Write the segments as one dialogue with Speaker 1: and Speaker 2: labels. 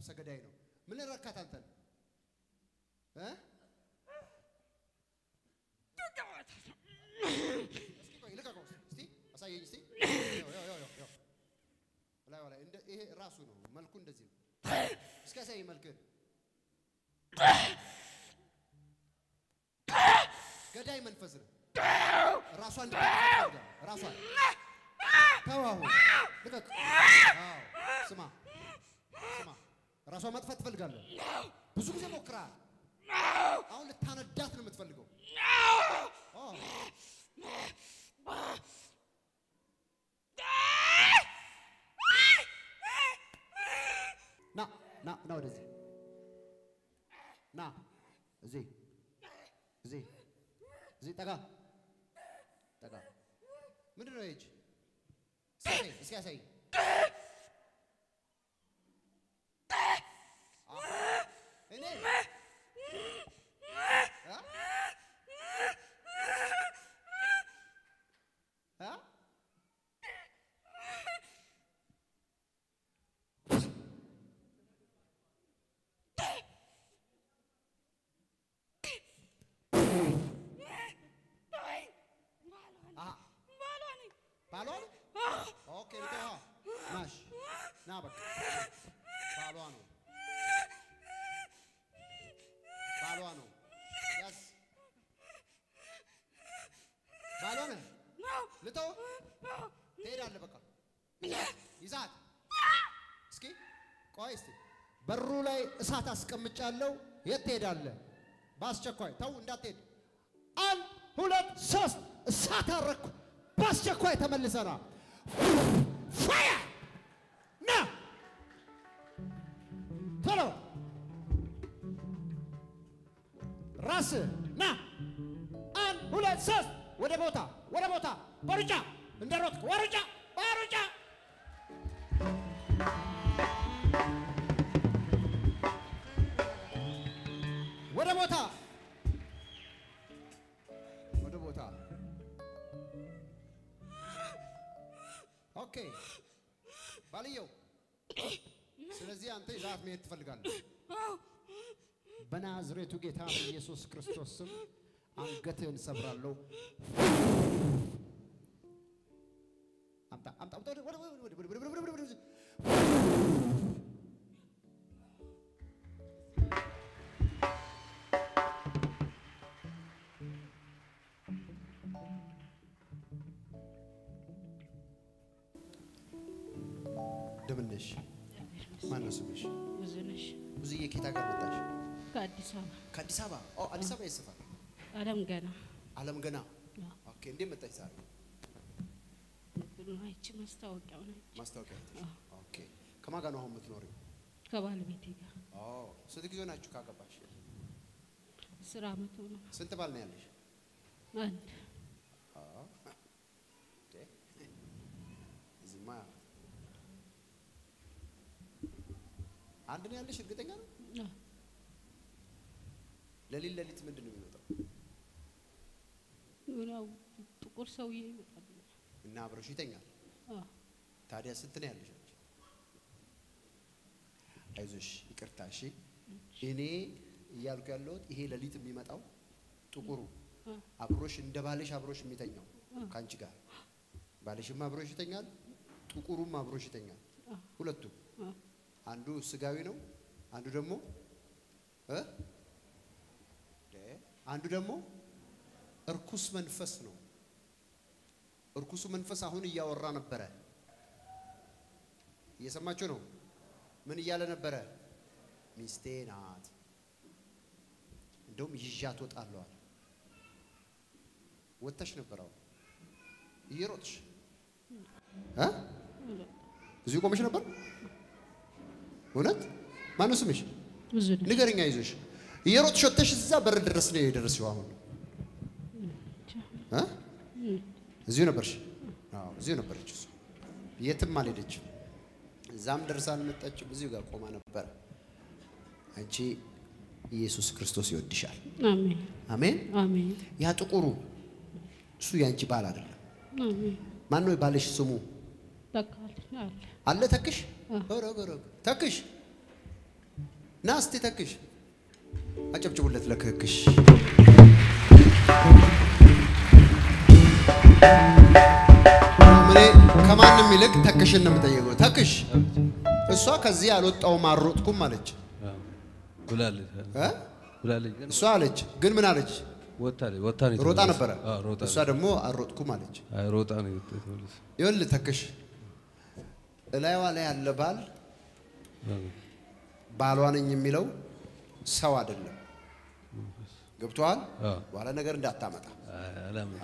Speaker 1: ነፍሰ ገዳይ ነው። ምን ረካት አንተን እ እስኪ ቆይ ልቀቀው እስቲ አሳየኝ እስቲ ያው ያው ያው ያው ላይ ላይ እንደ ይሄ ራሱ ነው መልኩ እንደዚህ ነው። እስኪ አሳየኝ መልክህን። ገዳይ መንፈስ ነው። ራሷን እንድትፈልጋለህ ራሷን ተው አሁን ልቀቅ። አዎ ስማ ስማ ራሷን ማጥፋት ትፈልጋለህ። ብዙ ጊዜ ሞክረሃል። አሁን ልታነዳት ነው የምትፈልገው። አዎ ና ና ና ወደዚህ ና እዚህ እዚህ እዚህ ጠጋ ጠጋ ምንድን ነው ይህች እስኪ ያሳይ እስኪ ያሳይ እኔ አ? አ? አሀ ባሏ ነው? ኦኬ ልተዋ ናሽ ና በቃ ባሏ ነው ባሏ ነው ያዝ ባሏ ነው ልተው ትሄዳለህ በቃ ይዛት እስኪ ቆይ እስቲ በሩ ላይ እሳት አስቀምጫለሁ የት ትሄዳለህ በአስቸኳይ ተው እንዳትሄድ አንድ ሁለት ሶስት እሳት አረኩ በአስቸኳይ ተመልሰና ፋያ ና ቶሎ ራስ ና አንድ ሁለት ሶስት ወደ ቦታ ወደ ቦታ በሩጫ እንደ ሮጥክ ወሩጫ በሩጫ ወደ ቦታ ወደ ቦታ ኦኬ ባልየው ስለዚህ አንተ ይዛት መሄድ ትፈልጋለህ በናዝሬቱ ጌታ በኢየሱስ ክርስቶስ ስም አንገትህን ሰብራለሁ አምጣ አምጣ አምጣ ወደ- ወደ- ወደ- ወደ- ወደ- ወደ- ወደ- ወደ- ወደ- እንደምን ነሽ? ማን ነው ስምሽ?
Speaker 2: ብዙ ነሽ።
Speaker 1: ብዙዬ ከየት ሀገር መጣሽ?
Speaker 2: ከአዲስ አበባ
Speaker 1: ከአዲስ አበባ። ኦ አዲስ አበባ የት ሰፈር?
Speaker 2: አለም ገና
Speaker 1: አለም ገና።
Speaker 2: አዎ።
Speaker 1: ኦኬ እንዴት መጣሽ ዛሬ?
Speaker 2: እንትኑ አይቼ ማስታወቂያውን አይቼ
Speaker 1: ማስታወቂያ አይተሽ? ኦኬ ከማን ጋር ነው አሁን የምትኖሪው?
Speaker 2: ከባለቤቴ ጋር
Speaker 1: ኦ ስንት ጊዜ ናችሁ ካገባሽ?
Speaker 2: ስራ አመት ሆነ።
Speaker 1: ስንት ባል ነው ያለሽ?
Speaker 2: አንድ
Speaker 1: አዎ። እንዴ እዚህማ አንድ ነው ያለሽ? እርግጠኛ ነው?
Speaker 2: አዎ።
Speaker 1: ለሊት ለሊት ምንድን ነው የሚመጣው?
Speaker 2: ያው ጥቁር ሰውዬ ይመጣል።
Speaker 1: እና አብረሽ ይተኛል።
Speaker 2: አዎ።
Speaker 1: ታዲያ ስንት ነው ያለሽ? አንቺ? አይዞሽ፣ ይቅርታ እሺ። እኔ እያልኩ ያለሁት ይሄ ሌሊት የሚመጣው ጥቁሩ
Speaker 2: አዎ።
Speaker 1: አብሮሽ እንደ ባልሽ አብሮሽ የሚተኛው ከአንቺ ጋር ባልሽም አብሮሽ ይተኛል፣ ጥቁሩም አብሮሽ ይተኛል። ሁለቱም
Speaker 2: አዎ።
Speaker 1: አንዱ ስጋዊ ነው፣ አንዱ ደግሞ እ ደ አንዱ ደግሞ እርኩስ መንፈስ ነው። እርኩሱ መንፈስ አሁን እያወራ ነበረ። እየሰማችሁ ነው? ምን እያለ ነበረ? ሚስቴ ናት፣ እንደውም ይዣት ወጣለዋል። ወጥተሽ ነበር አሁን እየሮጥሽ እ እዚሁ ቆመሽ ነበር። እውነት ማነው ስምሽ?
Speaker 2: ብዙ ነሽ።
Speaker 1: ንገረኛ ይዞሽ እየሮጥሽ ወጥተሽ እዛ በር ድረስ ነው የደረስሽው። አሁን እ እዚሁ ነበርሽ? አዎ እዚሁ ነበረች እሱ የትም አልሄደችም። እዛም ደርሳ አልመጣችም። እዚሁ ጋር ቆማ ነበረ። አንቺ ኢየሱስ ክርስቶስ ይወድሻል።
Speaker 2: አሜን
Speaker 1: አሜን።
Speaker 2: አሜን
Speaker 1: ያ ጥቁሩ እሱ ያንቺ ባል አይደለም።
Speaker 2: አሜን።
Speaker 1: ማን ነው ባልሽ? ስሙ
Speaker 2: በቃ አለ አለ።
Speaker 1: አለ ተክሽ ኧረ ኧረ ኧረ ተክሽ ና እስቲ ተክሽ አጨብጭቡለት ለክክሽ እኔ ከማንም ይልቅ ተክሽን ነው የምጠየቀው ተክሽ እሷ ከዚህ አልወጣውም አልሮጥኩም አለች
Speaker 3: ብላለች
Speaker 1: እ?
Speaker 3: ብላለች ግን
Speaker 1: እሷ አለች ግን ምን አለች
Speaker 3: ወጣለች ወጣ ነው
Speaker 1: ሮጣ
Speaker 3: የተመለሰች።
Speaker 1: ነበረ
Speaker 3: አዎ ሮጣ
Speaker 1: እሷ ደግሞ አልሮጥኩም አለች
Speaker 3: አይ ሮጣ ነው የተመለሰች።
Speaker 1: ይኸውልህ ተክሽ እላይዋ ላይ ያለ ባል
Speaker 3: አዎ። ባሏ
Speaker 1: ባሏ ነኝ የሚለው ሰው አይደለም ገብቶሃል
Speaker 3: አዎ።
Speaker 1: በኋላ ነገር እንዳታመጣ
Speaker 3: አይ አላመጣም።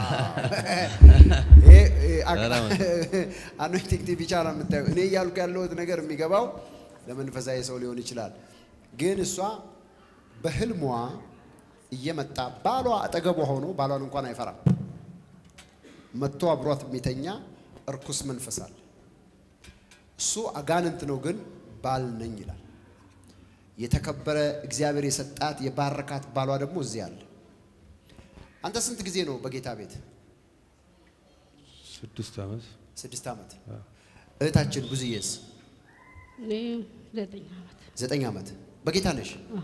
Speaker 1: አኖይንቲንግ ቲቪ ቻናል የምታየው እኔ እያልኩ ያለሁት ነገር የሚገባው ለመንፈሳዊ ሰው ሊሆን ይችላል። ግን እሷ በህልሟ እየመጣ ባሏ አጠገቧ ሆኖ ባሏን እንኳን አይፈራም። መጥቶ አብሯት የሚተኛ እርኩስ መንፈስ አለ። እሱ አጋንንት ነው፣ ግን ባል ነኝ ይላል። የተከበረ እግዚአብሔር የሰጣት የባረካት ባሏ ደግሞ እዚህ አለ። አንተ ስንት ጊዜ ነው በጌታ ቤት?
Speaker 3: ስድስት ዓመት
Speaker 1: ስድስት ዓመት። እህታችን ብዙዬስ
Speaker 2: እኔ ዘጠኝ ዓመት
Speaker 1: ዘጠኝ ዓመት በጌታ ነሽ።
Speaker 2: አዎ።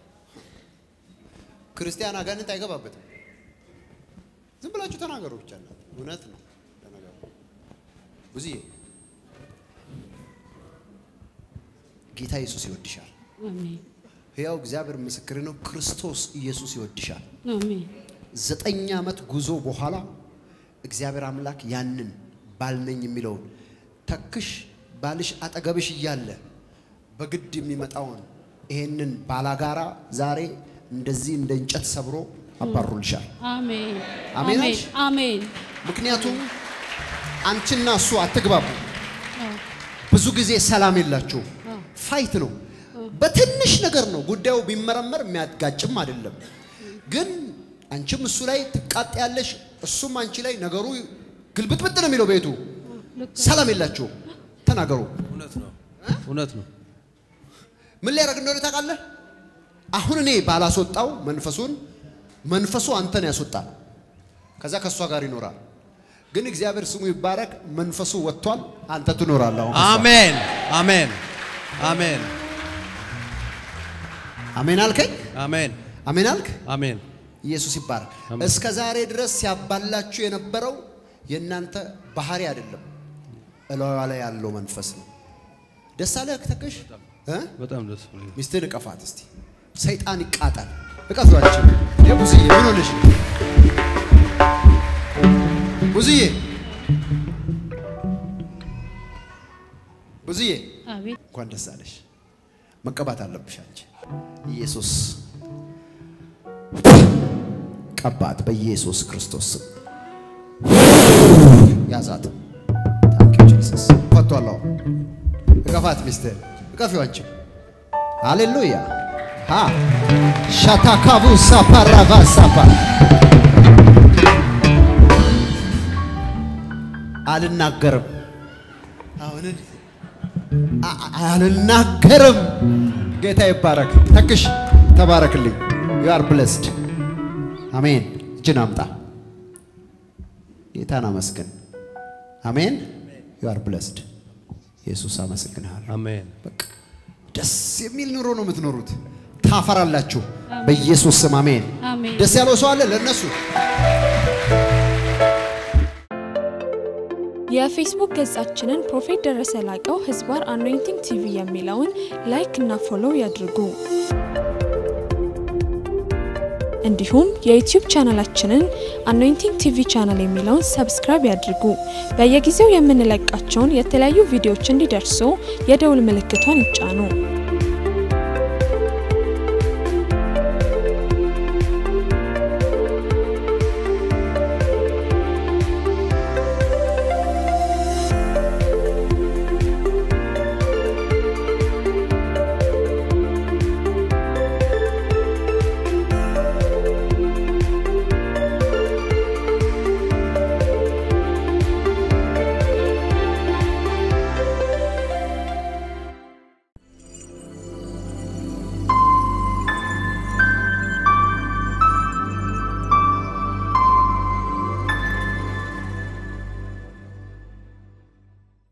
Speaker 1: ክርስቲያን አጋንንት አይገባበትም። ዝም ብላችሁ ተናገሩ ብቻ ነው። እውነት ነው ለነገሩ። ብዙዬ ጌታ ኢየሱስ ይወድሻል።
Speaker 2: አሜን
Speaker 1: ሕያው እግዚአብሔር ምስክር ነው። ክርስቶስ ኢየሱስ ይወድሻል።
Speaker 2: አሜን
Speaker 1: ዘጠኝ ዓመት ጉዞ በኋላ እግዚአብሔር አምላክ ያንን ባልነኝ የሚለውን ተክሽ ባልሽ አጠገብሽ እያለ በግድ የሚመጣውን ይሄንን ባላጋራ ዛሬ እንደዚህ እንደ እንጨት ሰብሮ አባሩልሻል።
Speaker 2: አሜን
Speaker 1: አሜን
Speaker 2: አሜን
Speaker 1: አልሽ?
Speaker 2: አሜን
Speaker 1: ምክንያቱም አንቺና እሱ አትግባቡ።
Speaker 2: አዎ
Speaker 1: ብዙ ጊዜ ሰላም የላችሁ።
Speaker 2: አዎ
Speaker 1: ፋይት ነው። በትንሽ ነገር ነው ጉዳዩ ቢመረመር የሚያጋጭም አይደለም። ግን አንቺም እሱ ላይ ትቃጠያለሽ፣ እሱም አንቺ ላይ ነገሩ ግልብጥብጥ ነው የሚለው ቤቱ።
Speaker 2: ልክ
Speaker 1: ሰላም የላችሁም። ተናገሩ።
Speaker 3: እውነት ነው እውነት ነው
Speaker 1: ምን ሊያደርግ እንደሆነ ታውቃለህ? አሁን እኔ ባላስወጣው መንፈሱን መንፈሱ አንተን ያስወጣል። ከዛ ከእሷ ጋር ይኖራል። ግን እግዚአብሔር ስሙ ይባረክ። መንፈሱ ወጥቷል። አንተ ትኖራለህ። አሁን ከእሷ።
Speaker 3: አሜን አሜን አሜን
Speaker 1: አሜን አልከኝ።
Speaker 3: አሜን
Speaker 1: አሜን አልክ።
Speaker 3: አሜን
Speaker 1: ኢየሱስ ይባረክ።
Speaker 3: አሜን።
Speaker 1: እስከ ዛሬ ድረስ ሲያባላችሁ የነበረው የእናንተ ባህሪ አይደለም፣ እላዋ ላይ ያለው መንፈስ ነው። ደስ አለህ ተክሽ? እ?
Speaker 3: በጣም ደስ ብሎኝ
Speaker 1: ሚስትህን እቀፋት እስቲ። ሰይጣን ይቃጣል። እቀፏቸው። ብዙዬ ምን ሆነሽ ነው? ብዙዬ ብዙዬ
Speaker 2: አቤት
Speaker 1: እንኳን ደስ አለሽ። መቀባት አለብሽ አንቺ። ኢየሱስ ቀባት በኢየሱስ ክርስቶስ ስም ያዛት። ታንክ ዩ ጂሰስ። ፈቷል። አሁን እቀፋት፣ ሚስትህን እቀፊው አንቺ። ሃሌሉያ ሃ ሻታካቡ ሳፓራቫ ሳፓ አልናገርም አሁን አ- አ- አልናገርም። ጌታ ይባረክ። ተክሽ ተባረክልኝ። ዩ አር ብለስድ። አሜን። እጅን አምጣ። ጌታን አመስግን። አሜን። ዩ አር ብለስድ። ኢየሱስ አመሰግንሃለሁ።
Speaker 3: አሜን
Speaker 1: በቃ ደስ የሚል ኑሮ ነው የምትኖሩት። ታፈራላችሁ በኢየሱስ ስም አሜን።
Speaker 2: አሜን
Speaker 1: ደስ ያለው ሰው አለ ለእነሱ
Speaker 4: የፌስቡክ ገጻችንን ፕሮፌት ደረሰ ላቀው ህዝባር አኖይንቲንግ ቲቪ የሚለውን ላይክ እና ፎሎው ያድርጉ። እንዲሁም የዩቲዩብ ቻናላችንን አኖይንቲንግ ቲቪ ቻናል የሚለውን ሰብስክራይብ ያድርጉ። በየጊዜው የምንለቃቸውን የተለያዩ ቪዲዮዎች እንዲደርሱ የደውል ምልክቷን ይጫኑ።